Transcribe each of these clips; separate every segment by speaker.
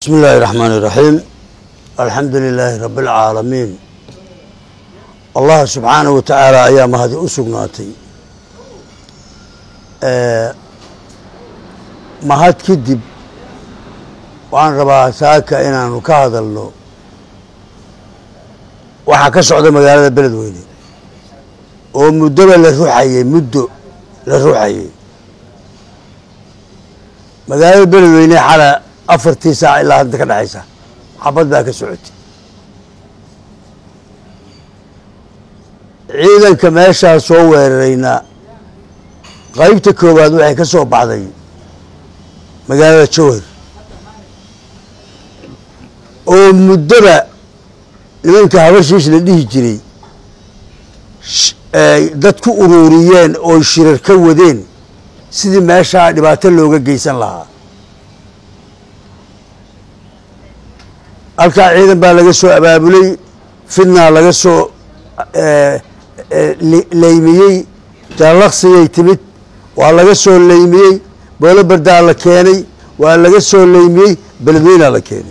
Speaker 1: bismi illaahi raxmaan iraxiim alxamdu lilaahi rabi alcaalamiin allah subxaanahu wa tacaala ayaa mahadi u sugnaatay mahad kadib waxaan rabaa saaka inaanu ka hadalno waxaa ka socda magaalada beledweyne oo muddoba la ruxayey muddo la ruxayey magaalada beledweyne xala afartii saac ilaa hadda ka dhexaysa xabad baa ka socotay ciidanka meeshaa soo weerarayna qaybta koowaad waxay ka soo baxday magaalada jowhar oo muddoba nimanka habashiis la dhihi jiray dad ku ururiyeen oo shirar ka wadeen sidii meeshaa dhibaato looga geysan lahaa halkaa ciidan baa laga soo abaabulay fidnaa laga soo leymiyey jaalaqsigay timid waa laga soo leymiyey boolo bardaa la keenay waa laga soo leymiyey beledweynaa la keenay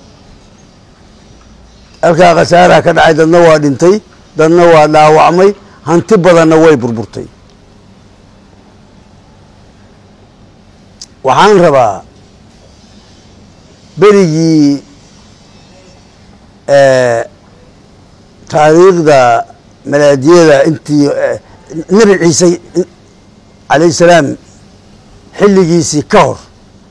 Speaker 1: halkaa khasaaraha ka dhacay dadna waa dhintay dadna waa dhaawacmay hanti badanna way burburtay waxaan rabaa berigii taariikhda malaadiyada intii nebi ciise calayh salaam xilligiisii ka hor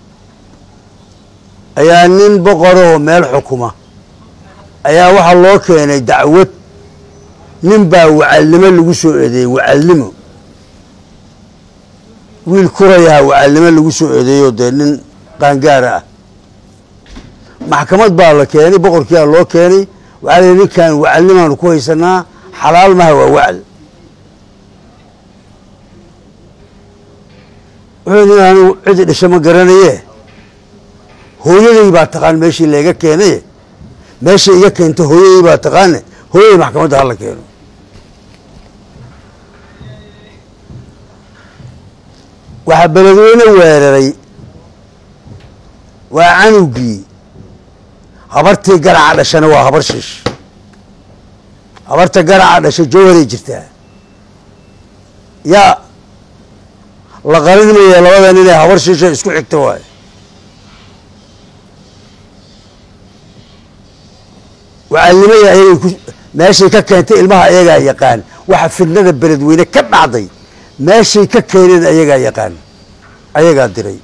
Speaker 1: ayaa nin boqorahoo meel xukuma ayaa waxaa loo keenay dacwad nin baa wacalnimo lagu soo eedeeyey wacalnimo wiil kurayaha wacalnimo lagu soo eedeeyo dee nin qaangaara ah maxkamad baa la keenay boqorkiia loo keenay waxaa la ninkan wacalnimaanu ku haysanaa xalaal maha waa wacal wuxuu anigu cidi dhasho ma garanaye hooyaday baa taqaan meeshii layga keenay meesha iga keenta hooyaday baa taqaane hooyaday maxkamadda hala keeno waxaa beledweyne weeraray waa canugii habartii garaca dhashana waa habar shiish habarta garaca dhasha jowharay jirtaa yaa la qarin maya labadan inay habar shiisha isku xigto waayo wacalnimada ayagay ku meeshay ka keentay ilmaha ayagaa yaqaan waxa fidnada beledweyne ka dhacday meeshay ka keeneen ayagaa yaqaan ayagaa diray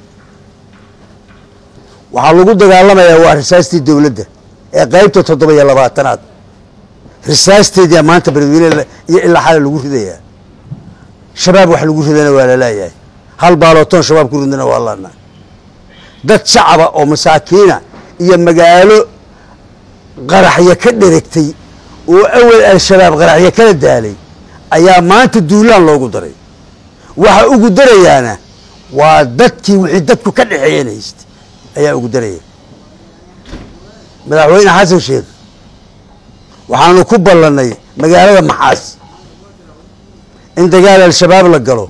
Speaker 1: waxaa lagu dagaalamayaa waa risaastii dowladda ee qaybta toddoba iyo labaatanaad risaasteedia maanta beledweyne iyo ilaa xale lagu ridayaa shabaab wax lagu ridana waa lalaayahay hal baalootoon shabaab ku ridana waa laanaa dad shacaba oo masaakiina iyo magaalo qaraxyo ka dheregtay oo awel al-shabaab qaraxyo kala daalay ayaa maanta duulaan loogu daray waxa ugu darayaana waa dadkii wixii dadku ka dhexeeyeen haystay ayaa ugu daraya madaxweyne xasan sheekh waxaanu ku ballannay magaalada maxaas in dagaal al-shabaab la galo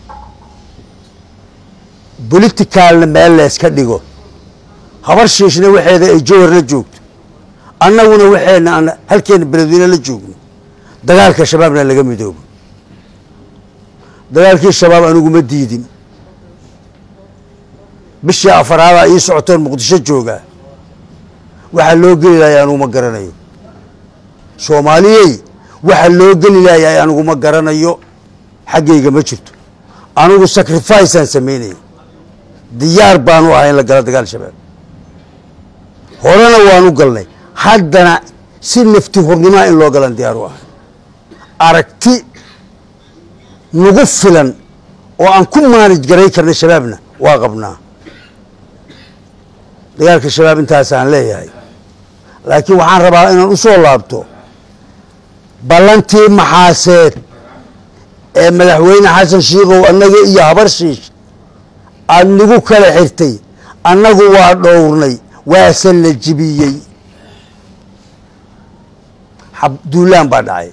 Speaker 1: boliticaalna meel leeska dhigo habar shiishna waxeeda ay jowhar la joogto annaguna waxeena aan halkeena beledweyne la joogno dagaalka shabaabna laga midoobo dagaalkii shabaab aniguma diidin bishii afaraada ii socotoon muqdisho joogaa waxaa loo geli lahay aniguma garanayo soomaaliyey waxa loo geli lahay aniguma garanayo xaggayga ma jirto anigu sacrificeaan samaynaya diyaar baanu ahay in la galo dagaal shabaab horena waanu galnay haddana si nafti hornimaa in loo galan diyaar u ahay aragti nagu filan oo aan ku maanij garay karna shabaabna waa qabnaa dagaalka shabaab intaasaan leeyahay laakiin waxaan rabaa inaan u soo laabto ballantii maxaaseed ee madaxweyne xasan shiikow annaga iyo habar shiish aada nagu kala xirtay annagu waa dhowrnay waase la jibiyey duulaan baa dhacay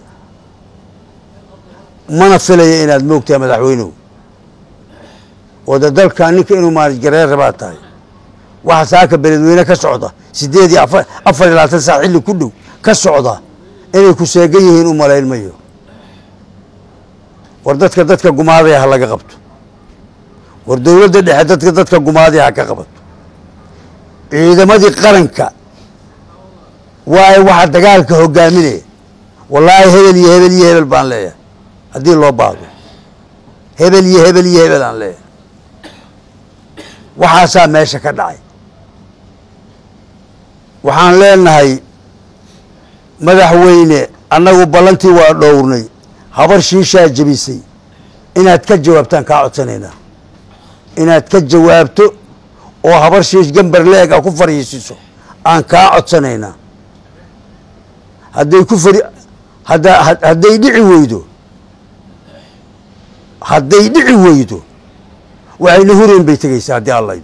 Speaker 1: mana filaya inaad moogtahay madaxweynuhu wada dalka ninka inuu maalijgareer rabaa tahay waxa saaka beledweyne ka socda siddeed iyo afar afar iyo labaatan saac xilli ku dhow ka socda inay ku seegan yihiin u malayn mayo war dadka dadka gumaadaya ha laga qabto war dowladda dhexe dadka dadka gumaadaya ha ka qabato ciidamadii qaranka waa waxa dagaalka hogaaminaya wallaahi hebel iyo hebel iyo hebel baan leeyahay haddii loo baahdo hebel iyo hebel iyo hebel aan leeyahay waxaasaa meesha ka dhacay waxaan leenahay madaxweyne annagu ballantii waa dhowrnay habar shiishaa jebisay inaad ka jawaabtaan kaa codsanaynaa inaad ka jawaabto oo habar shiish gambar leeg a ku fariisiso aan kaa codsanaynaa hadday ku fari hadda hadday dhici weydo hadday dhici weydo waxayna hureen bay tegeysaa haddii allayd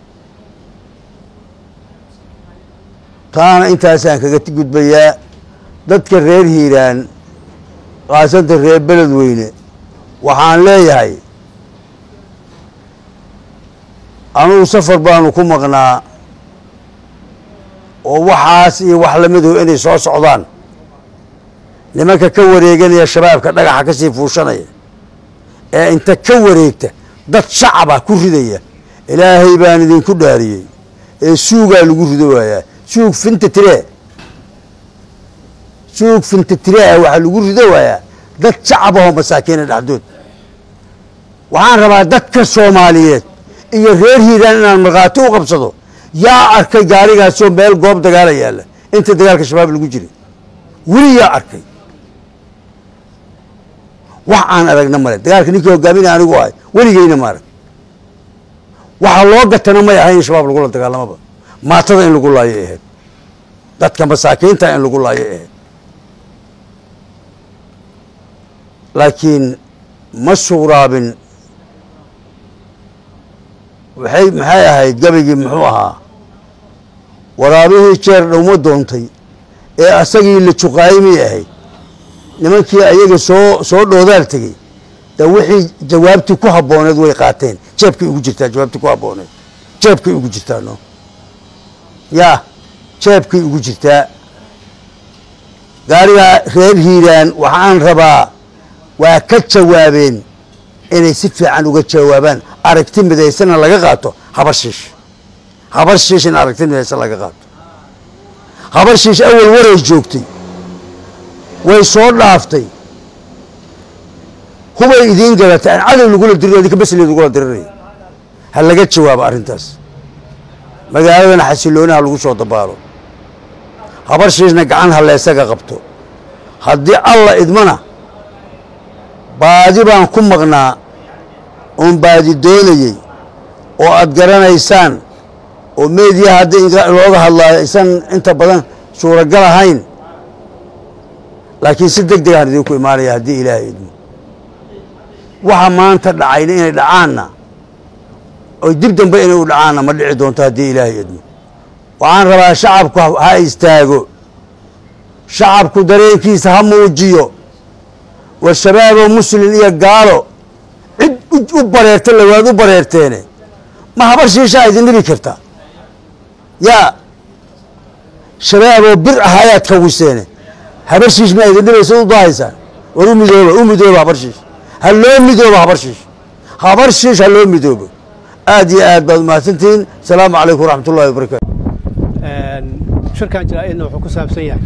Speaker 1: taana intaasaan kaga gudbayaa dadka reer hiiraan kaasanta reer beledweyne waxaan leeyahay anugu safar baanu ku maqnaa oo waxaas iyo wax lamiduhu inay soo socdaan nimanka ka wareeganaya shabaabka dhagaxa ka sii fuushanaya ee inta ka wareegta dad shacaba ku ridaya ilaahay baan idinku dhaariyey ee suugaa lagu rido waayaa suug finta tiree suug finta tiree waxaa lagu rido waayaa dad shacab ahoo masaakiina dhexdood waxaan rabaa dadka soomaaliyeed iyo reer hiiraan inaan markhaati u qabsado yaa arkay gaarigaasoo meel goob dagaala yaalla inta dagaalka shabaab lagu jiray weli yaa arkay wax aan aragna male dagaalka ninkii hogaaminaya anigu ahay weligeyna ma arag waxa loo gatana may ahay in shabaab lagula dagaalamaba maatada in lagu laayo ahayd dadka masaakiinta in lagu laayo ahayd laakiin ma suuraabin waxay maxay ahayd gabaygii muxuu ahaa waraabihii jeer dhowma doontay ee asagii la juqaayimay ahayd nimankii ayaga soo soo dhoodaal tegey da wixii jawaabtii ku habbooneed way qaateen jeebkay ugu jirtaa jawaabtii ku habbooneed jeebkay ugu jirtaa no yaa jeebkay ugu jirtaa gaarigaa reer hiiraan waxaan rabaa waa ka jawaabeen inay si fiican uga jawaabaan aragti midaysana laga qaato habar shiish habar shiish in aragti midaysan laga qaato habar shiish awal waray joogtay way soo dhaaftay hubay idiin galatay aan cadow lagula diriro idinka besleed lagula diriraya ha laga jawaabo arrintaas magaaladana xasiloonaha lagu soo dabaalo habar shiishna gacan ha leesaga qabto haddii alla idmana baadi baan ku maqnaa oon baadi doonayey oo aad garanaysaan oo meediya haddii looga hadlaayo aysan inta badan suuragal ahayn laakiin si deg degaan idinku imaanaya haddii ilaahay idmo waxa maanta dhacayna inay dhacaanna oy dib dambe inay u dhacaanna ma dhici doonto haddii ilaahay idmo waxaan rabaa shacabku ha istaago shacabku dareenkiisa ha muujiyo war shabaaboo muslin iyo gaalo cid u bareerta lawaad u bareerteene ma habar shiishaa idin dhibi karta yaa shabaaboo bir ah ayaad kawiseene habar shiish ma idin dhibaysa u dahaysaan war u midooba u midooba habar shiish ha loo midoobo habar shiish habar shiish ha loo midoobo aad iyo aad baad umahadsantihiin asalaamu calaykum waraxmat ullahi wabarakatu
Speaker 2: shirkan jaraa'idna wuxuu ku saabsan yahay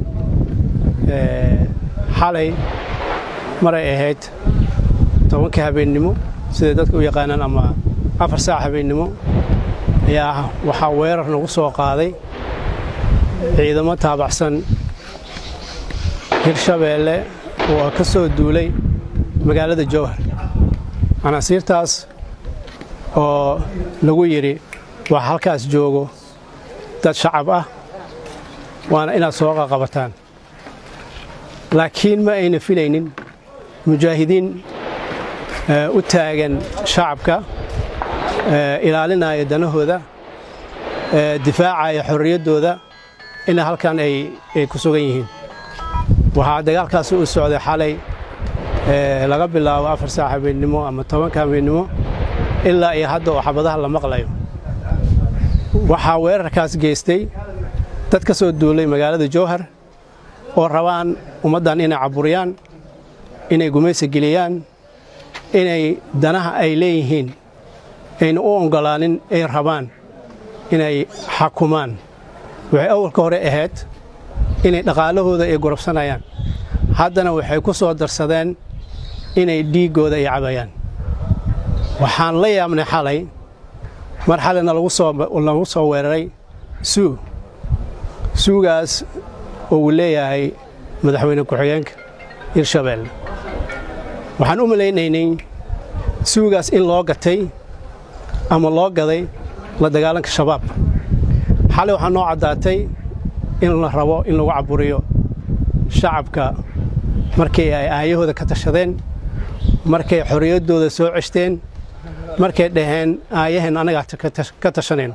Speaker 2: xalay maray ahayd tobankii habeennimo siday dadka u yaqaanaan ama afar saac habeennimo ayaa waxaa weerar nagu soo qaaday ciidamo taabacsan hirshabeelle oo ka soo duulay magaalada jowhar canaasiirtaas oo lagu yidhi wax halkaas joogo dad shacab ah waana inaad soo qaqabataan laakiin ma ayna filaynin mujaahidiin u taagan shacabka ilaalinaya danahooda difaacaya xorriyaddooda ina halkan ay ku sugan yihiin waxaa dagaalkaasi u socday xalay laga bilaabo afar saac habeennimo ama tobanka habeennimo ilaa iyo hadda oo xabadaha la maqlayo waxaa weerarkaas geystay dad ka soo duulay magaalada jowhar oo rabaan ummaddan inay caburiyaan inay gumaysi geliyaan inay danaha ay leeyihiin ayna u oggolaanin ay rabaan inay xakumaan waxay awalka hore ahayd inay dhaqaalahooda ay gurabsanayaan haddana waxay ku soo darsadeen inay dhiiggooda ay cabayaan waxaan la yaabnay xalay mar xalayna lagu soo weeraray suu suugaas oo uu leeyahay madaxweyne ku-xigeenka hirshabeelle waxaan u malaynaynay suugaas in loo gatay ama loo gaday la dagaalanka shabaab xalay waxaa noo caddaatay in la rabo in lagu caburiyo shacabka markii ay aayahooda ka tashadeen markay xorriyaddooda soo ceshteen markay dhaheen aayaheen annagaa ka tashanayno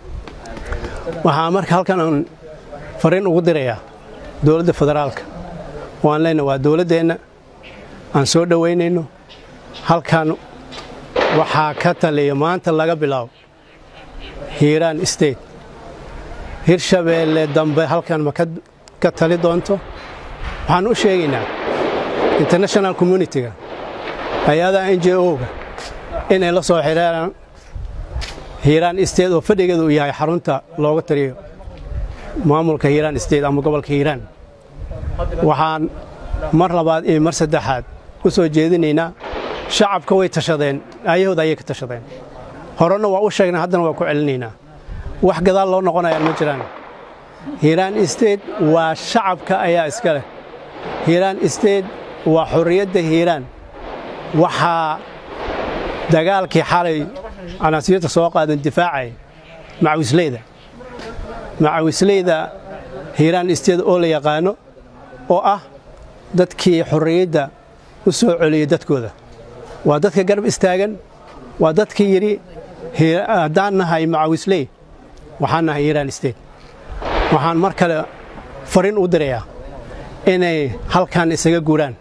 Speaker 2: waxaa marka halkan aan fariin ugu dirayaa dowladda federaalka waan leenahay waa dowladdeenna aan soo dhowaynayno halkan waxaa ka taliya maanta laga bilaabo hiiraan state hirshabeelle dambe halkan ma ka tali doonto waxaan u sheegaynaa international communitiga hay-adaha n j o-ga inay la soo xidheeraan hiiraan state oo fadhigeedu uu yahay xarunta looga taliyo maamulka hiiraan state ama gobolka hiiraan waxaan mar labaad iyo mar saddexaad u soo jeedinaynaa shacabka way tashadeen aayahooda ayay ka tashadeen horena waa u sheegnay haddana waa ku celinaynaa wax gadaal loo noqonayaan ma jiraan hiiraan state waa shacabka ayaa iska leh hiiraan state waa xorriyadda hiiraan waxaa dagaalkii xalay canaasiirta soo qaadan difaacay macawisleyda macawisleyda hiiraan state oo la yaqaano oo ah dadkii xorriyadda u soo celiyey dadkooda waa dadka garab istaagan waa dadkii yidhi haddaan nahay macawisley waxaan nahay hiiraan state waxaan mar kale fariin u dirayaa inay halkan isaga guuraan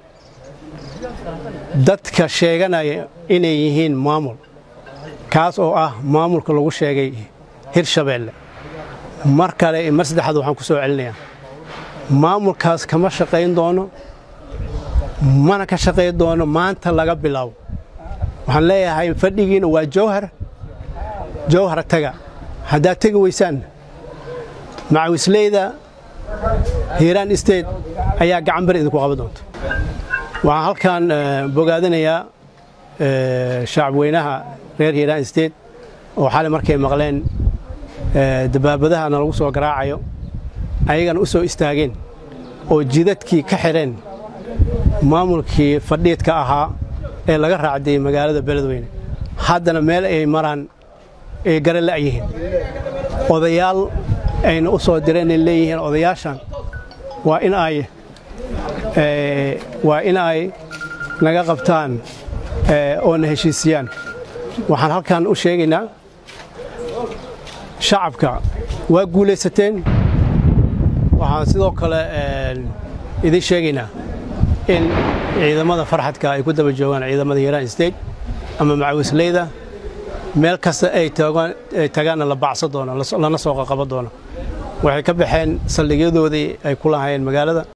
Speaker 2: dadka sheeganaya inay yihiin maamul kaas oo ah maamulka lagu sheegay hirshabeelle mar kale mar saddexaad waxaan ku soo celinayaa maamulkaas kama shaqayn doono mana ka shaqayn doono maanta laga bilaabo waxaan leeyahay fadhigiina waa jowhar jowhar taga haddaad tegi weysaan macawisleyda hiiraan state ayaa gacan bari idinku qaban doonta waxaan halkan bogaadinayaa shacabweynaha reer hiiraan state oo xalay markay maqleen dabaabadahana lagu soo garaacayo ayagana u soo istaageen oo jidadkii ka xidheen maamulkii fadhiidka ahaa ee laga raacdiyey magaalada beledweyne haddana meel ay maraan ay gara la'yihiin odayaal ayna u soo direen ay leeyihiin odayaashan waa in ay waa in ay naga qabtaan oo na heshiisiyaan waxaan halkan u sheegaynaa shacabka waa guulaysateen waxaan sidoo kale idin sheegaynaa in ciidamada farxadka ay ku daba joogaan ciidamada hiiraan state ama macawisleyda meel kasta ay tagaanna la bacsan doono lana soo qaqaban doono waxay ka baxeen saldhigyadoodii ay ku lahaayeen magaalada